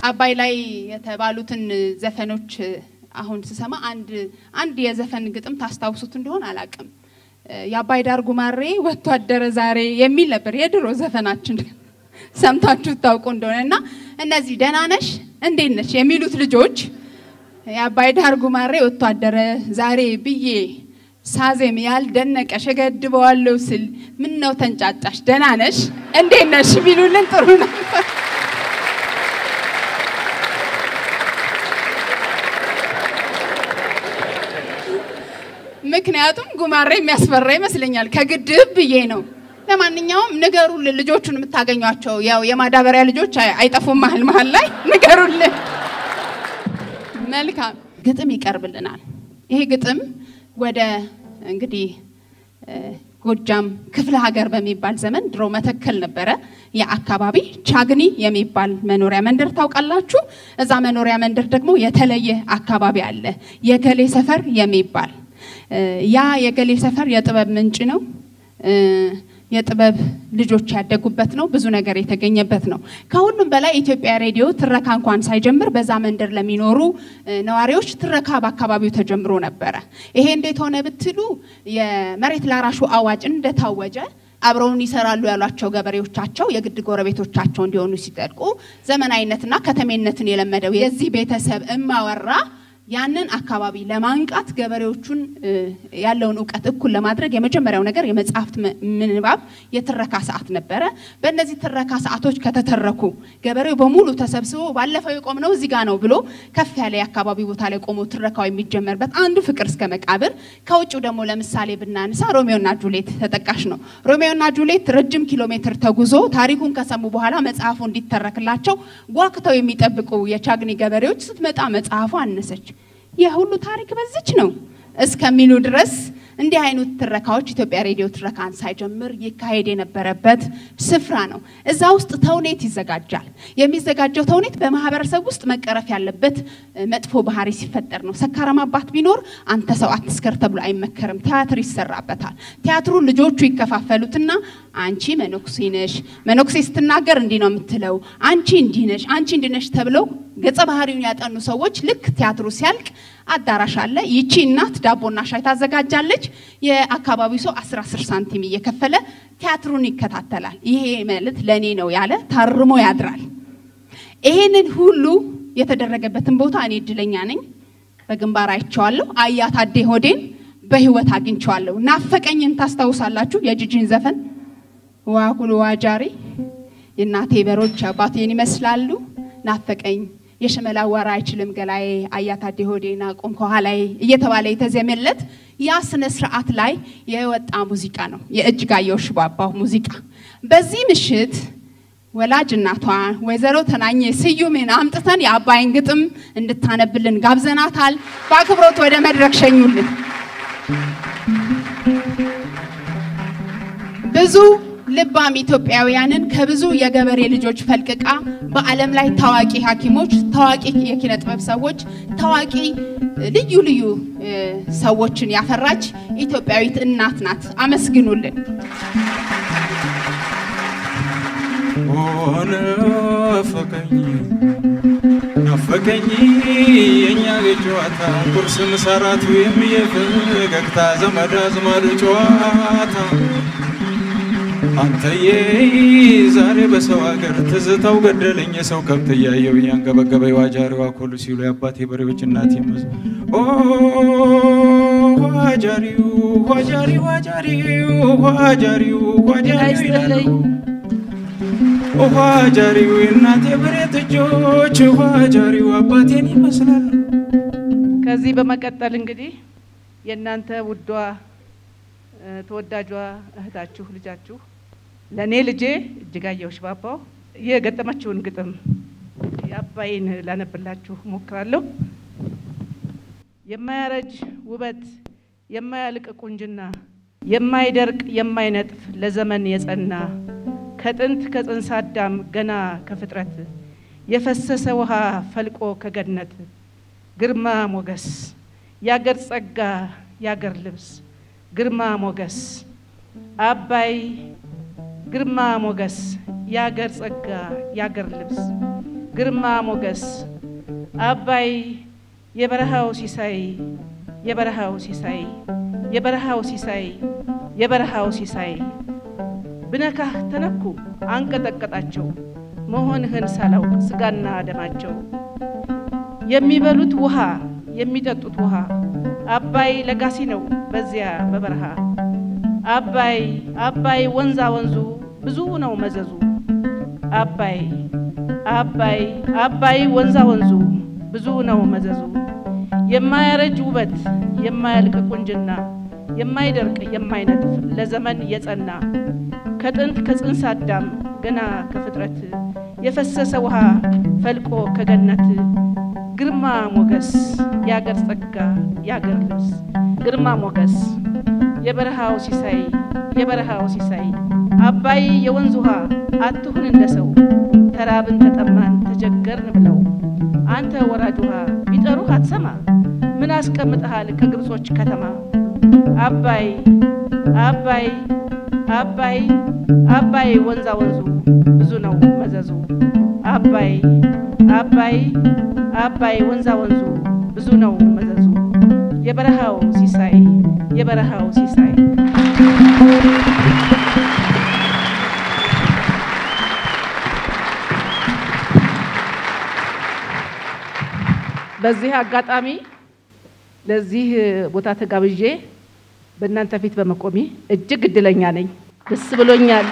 አባይ ላይ የተባሉትን ዘፈኖች አሁን ስሰማ አንድ አንድ የዘፈን ግጥም ታስታውሱት እንደሆን አላቅም። የአባይ ዳር ጉማሬ ወጥቶ አደረ ዛሬ የሚል ነበር የድሮ ዘፈናችን ሰምታችሁ ታውቁ እንደሆነ እና እነዚህ ደህና ነሽ እንዴት ነሽ የሚሉት ልጆች የአባይ ዳር ጉማሬ ወጥቶ አደረ ዛሬ ብዬ ሳዜም ያልደነቀሽ እገድበዋለሁ ስል ምን ነው ተንጫጫሽ ደህና ነሽ እንዴት ነሽ ቢሉልን ጥሩ ነበር። ምክንያቱም ጉማሬ የሚያስፈራ ይመስለኛል ከግድብ ብዬ ነው። ለማንኛውም ንገሩልን፣ ልጆቹን የምታገኟቸው ያው የማዳበሪያ ልጆች አይጠፉም መሀል መሀል ላይ ንገሩልን። መልካም ግጥም ይቀርብልናል። ይሄ ግጥም ወደ እንግዲህ ጎጃም ክፍለ ሀገር በሚባል ዘመን ድሮ መተከል ነበረ የአካባቢ ቻግኒ የሚባል መኖሪያ መንደር ታውቃላችሁ። እዛ መኖሪያ መንደር ደግሞ የተለየ አካባቢ አለ፣ የገሌ ሰፈር የሚባል ያ የገሌ ሰፈር የጥበብ ምንጭ ነው። የጥበብ ልጆች ያደጉበት ነው። ብዙ ነገር የተገኘበት ነው። ከሁሉም በላይ ኢትዮጵያ ሬዲዮ ትረካ እንኳን ሳይጀምር በዛ መንደር ለሚኖሩ ነዋሪዎች ትረካ በአካባቢው ተጀምሮ ነበረ። ይሄ እንዴት ሆነ ብትሉ የመሬት ላራሹ አዋጅ እንደታወጀ አብረውን ይሰራሉ ያሏቸው ገበሬዎቻቸው የግድ ጎረቤቶቻቸው እንዲሆኑ ሲጠድቁ ዘመናዊነትና ከተሜነትን የለመደው የዚህ ቤተሰብ እማወራ ያንን አካባቢ ለማንቃት ገበሬዎቹን ያለውን እውቀት እኩል ለማድረግ የመጀመሪያው ነገር የመጽሐፍት ምንባብ የትረካ ሰዓት ነበረ። በእነዚህ ትረካ ሰዓቶች ከተተረኩ ገበሬው በሙሉ ተሰብስቦ ባለፈው የቆምነው እዚህ ጋ ነው ብሎ ከፍ ያለ የአካባቢ ቦታ ላይ ቆሞ ትረካው የሚጀመርበት አንዱ ፍቅር እስከ መቃብር። ከውጭው ደግሞ ለምሳሌ ብናነሳ ሮሜዮና ጁሌት ተጠቃሽ ነው። ሮሜዮና ጁሌት ረጅም ኪሎ ሜትር ተጉዞ ታሪኩን ከሰሙ በኋላ መጽሐፉ እንዲተረክላቸው ጓግተው የሚጠብቁ የቻግኒ ገበሬዎች ስትመጣ መጽሐፉ አነሰች። የሁሉ ታሪክ በዚች ነው እስከሚሉ ድረስ እንዲህ አይነት ትረካዎች ኢትዮጵያ ሬዲዮ ትረካን ሳይጀምር ይካሄድ የነበረበት ስፍራ ነው። እዛ ውስጥ ተውኔት ይዘጋጃል። የሚዘጋጀው ተውኔት በማህበረሰብ ውስጥ መቀረፍ ያለበት መጥፎ ባህሪ ሲፈጠር ነው። ሰካራም አባት ቢኖር አንተ ሰው አትስከር ተብሎ አይመከርም። ቲያትር ይሰራበታል። ቲያትሩ ልጆቹ ይከፋፈሉትና አንቺ መነኩሴ ነሽ፣ መነኩሴ ስትናገር እንዲህ ነው የምትለው፣ አንቺ እንዲህ ነሽ፣ አንቺ እንዲህ ነሽ ተብለው ገጸ ባህሪውን ያጠኑ ሰዎች ልክ ቲያትሩ ሲያልቅ አዳራሽ አለ። ይቺ እናት ዳቦና ሻይ ታዘጋጃለች። የአካባቢው ሰው አስር አስር ሳንቲም እየከፈለ ቲያትሩን ይከታተላል። ይሄ መልት ለእኔ ነው ያለ ታርሞ ያድራል። ይሄንን ሁሉ የተደረገበትን ቦታ እኔ እድለኛ ነኝ። በግንባር አይቼዋለሁ። አያት አዴ ሆዴን በህይወት አግኝቼዋለሁ። ናፈቀኝን ታስታውሳላችሁ? የጂጂን ዘፈን ዋጉል ዋጃሪ የእናቴ በሮች አባቴን ይመስላሉ ናፈቀኝ የሽመላ ወራ አይችልም ገላዬ አያታዴ ሆዴና ቆም ከኋላዬ እየተባለ የተዜመለት ያ ስነ ስርዓት ላይ የወጣ ሙዚቃ ነው፣ የእጅጋየሁ ሽባባው ሙዚቃ። በዚህ ምሽት ወላጅ እናቷ ወይዘሮ ተናኘ ስዩሜን አምጥተን የአባይን ግጥም እንድታነብልን ጋብዘናታል። በአክብሮት ወደ መድረክ ሸኙልን። ብዙ ልባም ኢትዮጵያውያንን ከብዙ የገበሬ ልጆች ፈልቅቃ በዓለም ላይ ታዋቂ ሐኪሞች፣ ታዋቂ የኪነ ጥበብ ሰዎች፣ ታዋቂ ልዩ ልዩ ሰዎችን ያፈራች ኢትዮጵያዊት እናት ናት። አመስግኑልን። ናፈቀኝ ናፈቀኝ የእኛ ጨዋታ ቁርስ ምሰራት ወይም የፈገግታ ዘመድ አዝማድ ጨዋታ አንተዬ ዛሬ በሰው ሀገር ትዝታው ገደለኝ የሰው ከብት እያየው እያንገበገበ ዋጃሪዋ ኮሉ ሲሉ የአባቴ በሬዎች እናቴ መዝ ዋጃሪው ዋጃሪው ዋጃሪው ዋጃሪው ዋጃሪው ይላሉ ዋጃሪው የእናቴ በሬ ጥጆች ዋጃሪው አባቴን ይመስላሉ። ከዚህ በመቀጠል እንግዲህ የእናንተ ውዷ ተወዳጇ እህታችሁ ልጃችሁ ለእኔ ልጄ እጅጋየሁ ሽባባው የገጠመችውን ግጥም የአባይን ላነብላችሁ ሞክራለሁ። የማያረጅ ውበት፣ የማያልቅ ቁንጅና፣ የማይደርቅ የማይነጥፍ ለዘመን የጸና ከጥንት ከጽንሰ አዳም ገና ከፍጥረት የፈሰሰ ውሃ ፈልቆ ከገነት ግርማ ሞገስ ያገር ጸጋ ያገር ልብስ ግርማ ሞገስ አባይ ግርማ ሞገስ ያገር ጸጋ ያገር ልብስ ግርማ ሞገስ አባይ የበረሃው ሲሳይ የበረሃው ሲሳይ የበረሃው ሲሳይ የበረሃው ሲሳይ ብነካህ ተነኩ አንቀጠቀጣቸው መሆንህን ሳላውቅ ስጋና ደማቸው የሚበሉት ውሃ የሚጠጡት ውሃ አባይ ለጋሲ ነው በዚያ በበረሃ አባይ አባይ ወንዛ ወንዙ ብዙ ነው መዘዙ አባይ አባይ አባይ ወንዛ ወንዙ ብዙ ነው መዘዙ የማያረጅ ውበት የማያልቅ ቁንጅና የማይደርቅ የማይነጥፍ ለዘመን የጸና ከጥንት ከጽንስ አዳም ገና ከፍጥረት የፈሰሰ ውሃ ፈልቆ ከገነት ግርማ ሞገስ የአገር ጸጋ የአገር ልብስ ግርማ ሞገስ የበረሃው ሲሳይ የበረሃው ሲሳይ አባይ የወንዝ ውሃ አትሁን እንደ ሰው ተራብን ተጠማን ተቸገርን ብለው አንተ ወራጅ ውሃ ቢጠሩህ አትሰማ ምን አስቀምጠሃል ከግብጾች ከተማ አባይ አባይ አባይ አባይ ወንዛ ወንዙ ብዙ ነው መዘዙ አባይ አባይ አባይ ወንዛ ወንዙ ብዙ ነው መዘዙ የበረሃው ሲሳይ የበረሃው ሲሳይ በዚህ አጋጣሚ ለዚህ ቦታ ተጋብዤ በእናንተ ፊት በመቆሜ እጅግ እድለኛ ነኝ። ደስ ብሎኛል።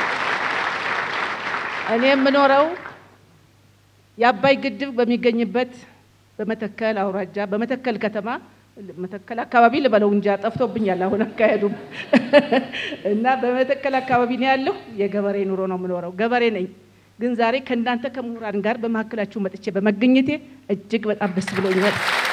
እኔ የምኖረው የአባይ ግድብ በሚገኝበት በመተከል አውራጃ በመተከል ከተማ መተከል አካባቢ ልበለው እንጂ ጠፍቶብኛል አሁን አካሄዱም እና በመተከል አካባቢ ነው ያለሁ። የገበሬ ኑሮ ነው የምኖረው፣ ገበሬ ነኝ። ግን ዛሬ ከእናንተ ከምሁራን ጋር በመካከላችሁ መጥቼ በመገኘቴ እጅግ በጣም ደስ ብሎኛል።